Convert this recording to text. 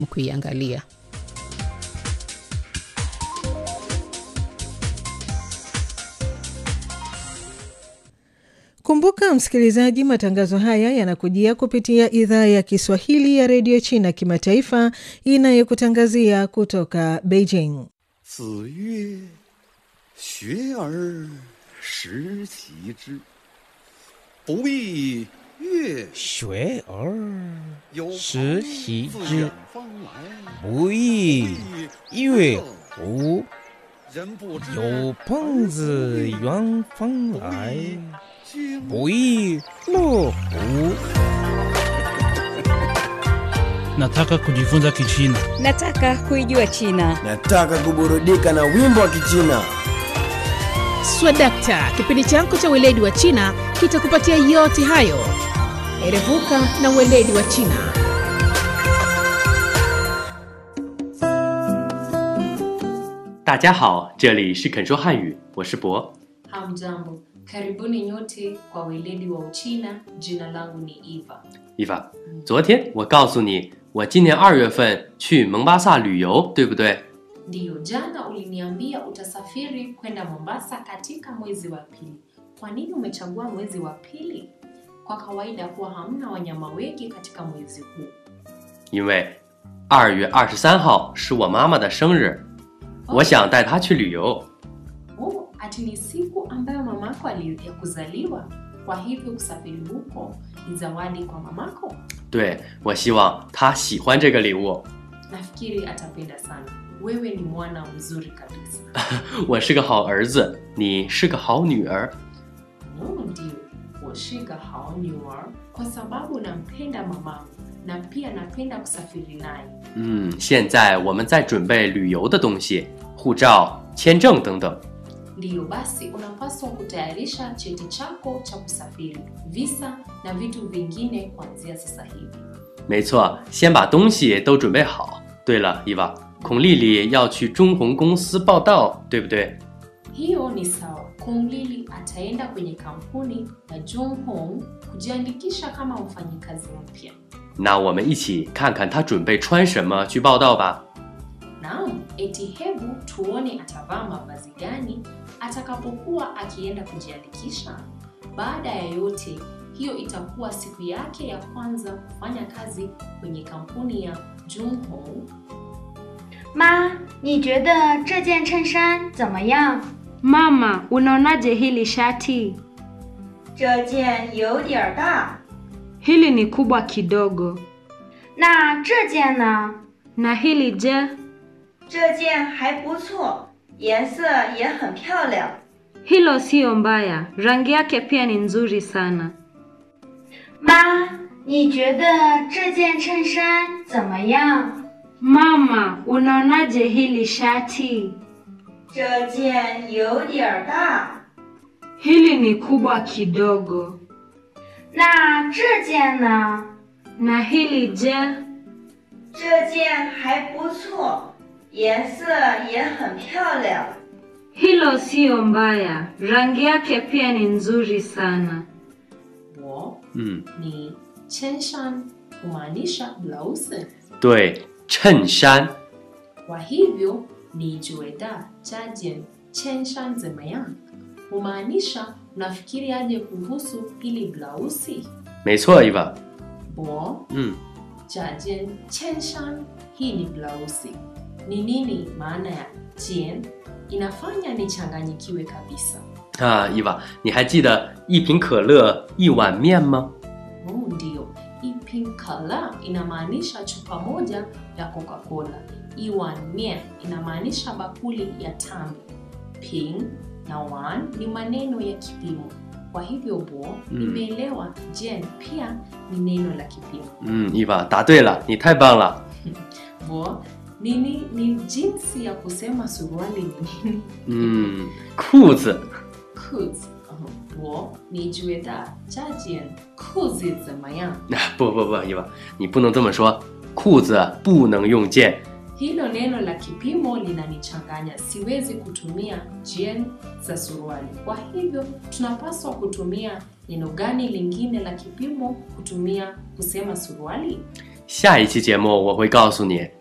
kuiangalia. Kumbuka msikilizaji, matangazo haya yanakujia kupitia idhaa ya Kiswahili ya redio China kimataifa inayokutangazia kutoka Beijing. 子曰：“学而时齐之，不亦乐学而有朋时习自之远方来， 不亦乐乎？ 人不知有朋自远方来， 经不亦乐乎？ Nataka kujifunza Kichina. Nataka kuijua China. Nataka kuburudika na wimbo wa Kichina. Swadakta, kipindi chako cha weledi wa China kitakupatia yote hayo. Erevuka na weledi wa China. Dajiahao, 这里是肯说汉语，我是博。 Hamjambo, karibuni nyote kwa weledi wa Uchina. Jina langu ni Eva. Eva，昨天我告诉你，我今年二月份去蒙巴萨旅游，对不对？ Ndiyo, jana uliniambia utasafiri kwenda Mombasa katika mwezi wa pili. Kwa nini umechagua mwezi wa pili? Kwa kawaida huwa hamna wanyama wengi katika mwezi huu. 因为二月二十三号是我妈妈的生日，我想带她去旅游。 Oh, ati ni siku ambayo mamako ali ya kuzaliwa, kwa hivyo kusafiri huko ni zawadi kwa mamako. 对，我希望她喜欢这个礼物。 Nafikiri atapenda sana. Wewe ni mwana mzuri kabisa. 我是个好儿子，你是个好女儿。 Oh, ndio, 我是个好女儿 kwa sababu nampenda mamangu na pia napenda kusafiri naye. 嗯，现在我们在准备旅游的东西，护照、签证等等。 Ndiyo basi, unapaswa kutayarisha cheti chako cha kusafiri, visa na vitu vingine kuanzia sasa hivi. 没错，先把东西都准备好。对了，伊娃，孔丽丽要去中红公司报道，对不对？ Hiyo ni sawa. Kung Lili ataenda kwenye kampuni ya Junghong kujiandikisha kama mfanyikazi mpya. 那我们一起看看她准备穿什么去报道吧。 Naam, eti hebu tuone atavaa mavazi gani atakapokuwa akienda kujiandikisha. Baada ya yote, hiyo itakuwa siku yake ya kwanza kufanya kazi kwenye kampuni ya Junghong. 妈，你觉得这件衬衫怎么样？ Mama, unaonaje hili shati? 这件有点儿大。 Hili ni kubwa kidogo. 那这件呢？ Na hili je? 这件还不错，颜色也很漂亮。 Hilo siyo mbaya. Rangi yake pia ni nzuri sana. 妈，你觉得这件衬衫怎么样？ Mama, unaonaje hili shati? 这件有点儿大。 Hili ni kubwa kidogo. 那这件呢？ Na hili je? 这件还不错，颜色也很漂亮。 Hilo siyo mbaya. Rangi yake pia ni nzuri sana. Wo 嗯， ni chenshan kumaanisha blausi. 对，衬衫。 Kwa hivyo ni jueda jajen chenshan zemayan humaanisha unafikiri aje kuhusu hili blausi? 没错，伊娃。 Bo 嗯， jajen chenshan, hii ni blausi. Ni nini maana ya jen? Inafanya nichanganyikiwe kabisa. 啊，伊娃，你还记得一瓶可乐一碗面吗？ Oh, ndio. Ipin kala inamaanisha chupa moja ya Coca-Cola. Iwan mien inamaanisha bakuli ya tambi. Ping na wan ni maneno ya kipimo. Kwa hivyo bo, nimeelewa jen pia ni neno la kipimo. 嗯，伊娃答对了，你太棒了。 Bo, nini ni jinsi ya kusema suruali ni nini? 嗯，裤子。 Kuz. Bo, ni jueda jajen kuzi zemayan. 不不不，伊娃，你不能这么说，裤子不能用剑。 Hilo neno la kipimo linanichanganya, siwezi kutumia jen za suruali. Kwa hivyo tunapaswa kutumia neno gani lingine la kipimo kutumia kusema suruali? 下一期节目我会告诉你